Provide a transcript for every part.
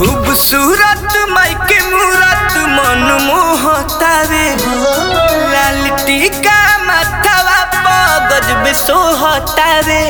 खूबसूरत माई के मूरत मन मोहतावे लाल टीका माथावा पगज में सोहतावे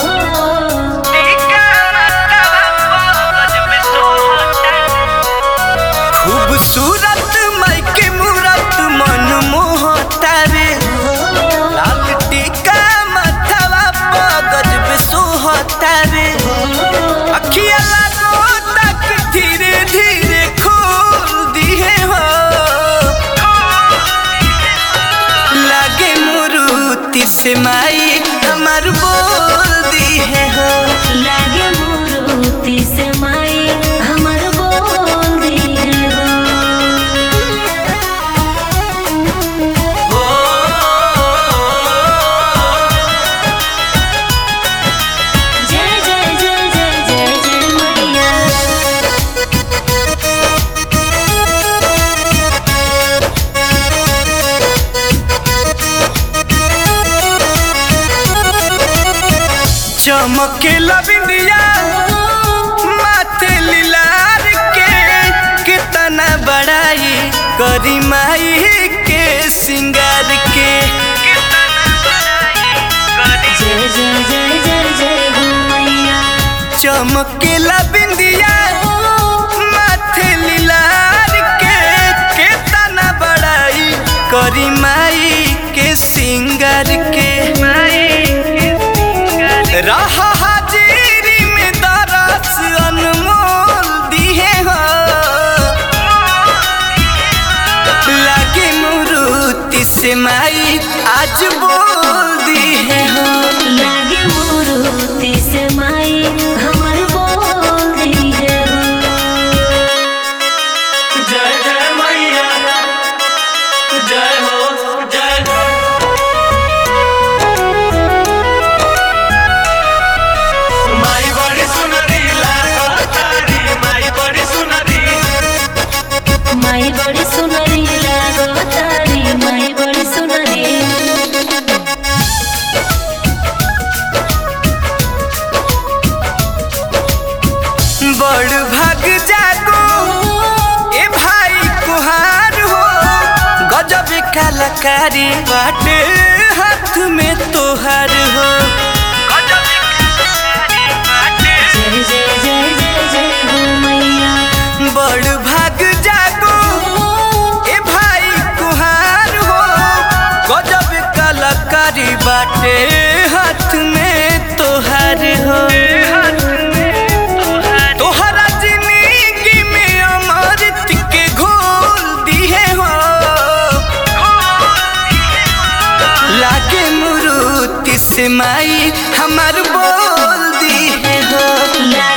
टीका माथावा पगज में सोहतावे खूबसूरत माई के मूरत मन मोहतावे लाल टीका माथावा पगज में सोहतावे अखिया लागो तक धीरे धीरे खोल दिए हो लागे मुरुति से माई हमार बोल दिए हो लागे मोरूती से माई हमर बोल दिए हो जय जय जय जय जय जय मैया चमके लबिंदिया माथे लीलार के कितना बड़ाई करी माई के सिंगार के जय जय जय जय जय हो मैया चमके लबिंदिया माथे लीलार के कितना बड़ाई करी माई के सिंगार के रहा हाजिरी में दरस अनमोल दिए हो लागे मुरुति से माई आज बोल दिए हो लागे मोरूती से माई हमर बोल दिए हो जय जय मैया जय हो जय हो माई बड़ी सुनरी लागो तारी माई बड़ी सुनरी माई बड़ी सुनरी लागो तारी माई बड़ी सुनरी बड़ भाग जागो ए भाई कुहार हो गजब कलाकारी बाटे हाथ में तोहार हो जय जय जय जय जय हो मैया बड़ भाग जागो ए भाई कुहार हो गजब कलाकारी बाटे हाथ में तोहार हो तोहरा जिंदगी में अमृत के घोल दिए हो लागे मुरुति से माई हमार बोल दिए हो ला